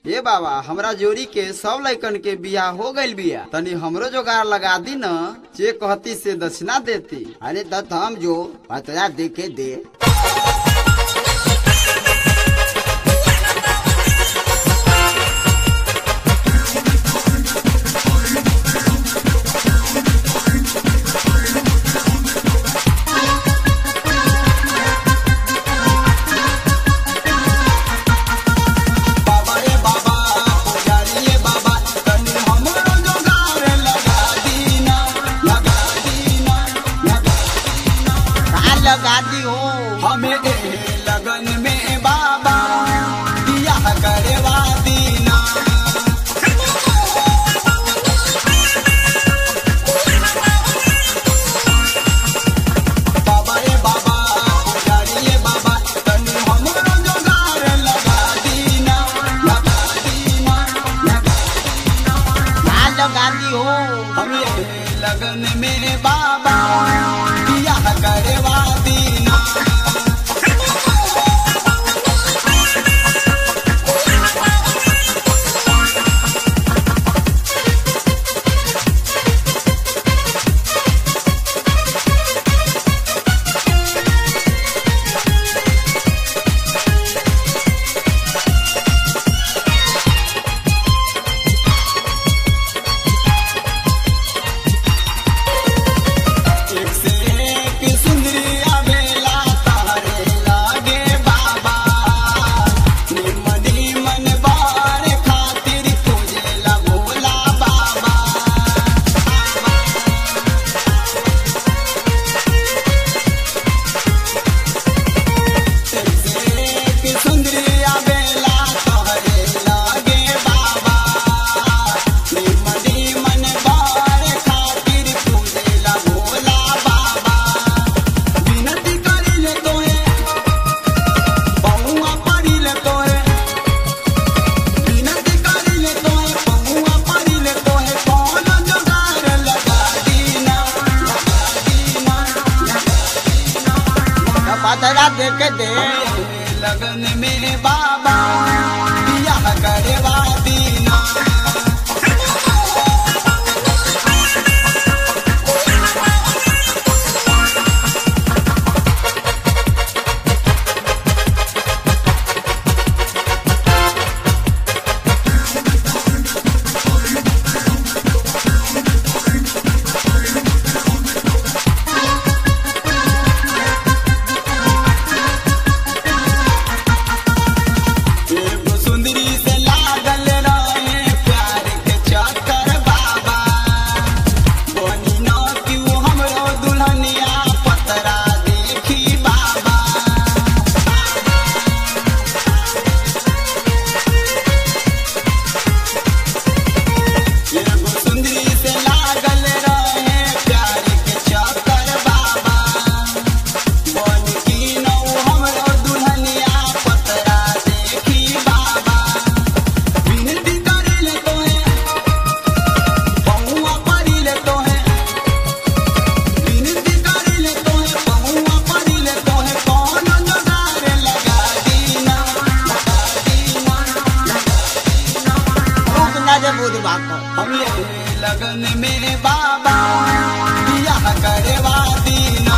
ए बाबा हमरा जोड़ी के सब लइकन के बियाह हो गइल बिया तनी हमरो जोगाड़ लगा दी न जे कहती से दक्षिणा देती अरे तो हम जो पतरा देके दे बाबा रे बाबा पुजारी रे बाबा तनी हमरो जोगाड़ लगा दीना लगा दीना लगा कहाँ लगा दी हो हमें ए लगन में बाबा बियाह करवा दीना बाबा रे बाबा पुजारी रे बाबा तनी हमरो जोगाड़ लगा दीना लगा दीना लगा कहाँ लगा दी हो हमें लगन में बाबा बियाह करवा दीना एक से एक सुंदरी आवेला तारे लागे बाबा निमनी मन बार खातिर तुझे भोला बाबा एक से एक सुंदरी आवेला तारे लागे बाबा निमनी मन बार खातिर तुझे भोला बाबा विनती करिले तोहे बहुआ पड़िले तोहे विनती करिले तोहे बहुआ पड़िले तोहे कौन जोगार लगा दीना लगा दीना तो पतरा देके दे लगन में बाबा बियाह करवा दीना एगो सुंदरी से लागल रहे प्यार के चक्कर बाबा बनी न क्यों हमरो दुल्हनिया पतरा देखी बाबा एगो सुंदरी से लागल रहे प्यार के चक्कर बाबा बन की नौ हमरो दुल्हनिया पतरा देखी बाबा विनती करिले तोहे बहुआ पड़िले तोहे विनती करिले तोहे बहुआ पड़िले तोहे कौन जोगार लगा दीना लगा दीना रुक ना जे बुधवा को हम ये लगन में बाबा बियाह करवा दीना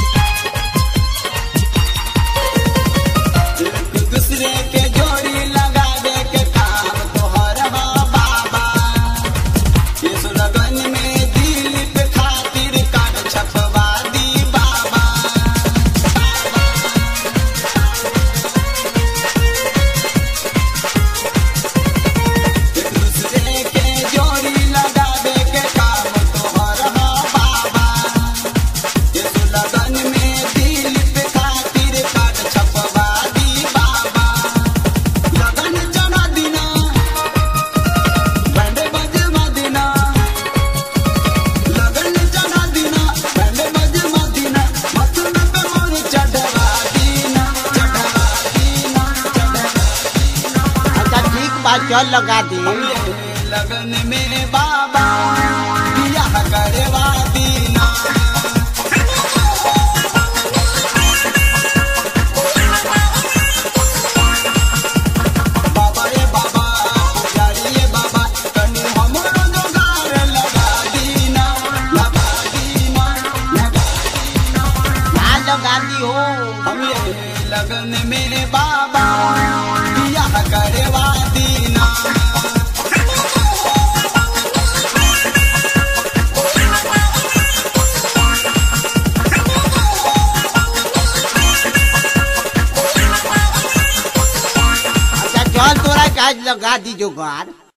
एक दूसरे के जोड़ी लगा चल लगा दे हमरे लगन में बाबा बियाह करवा दीना बाबा रे बाबा पुजारी रे बाबा तनी हमरो जोगार लगा दीना लगा दीना लगा ना लगा दी हो हमरे लगन में बाबा बियाह करवा दीना अच्छा चल तोरा काज लगा दी जोगाड़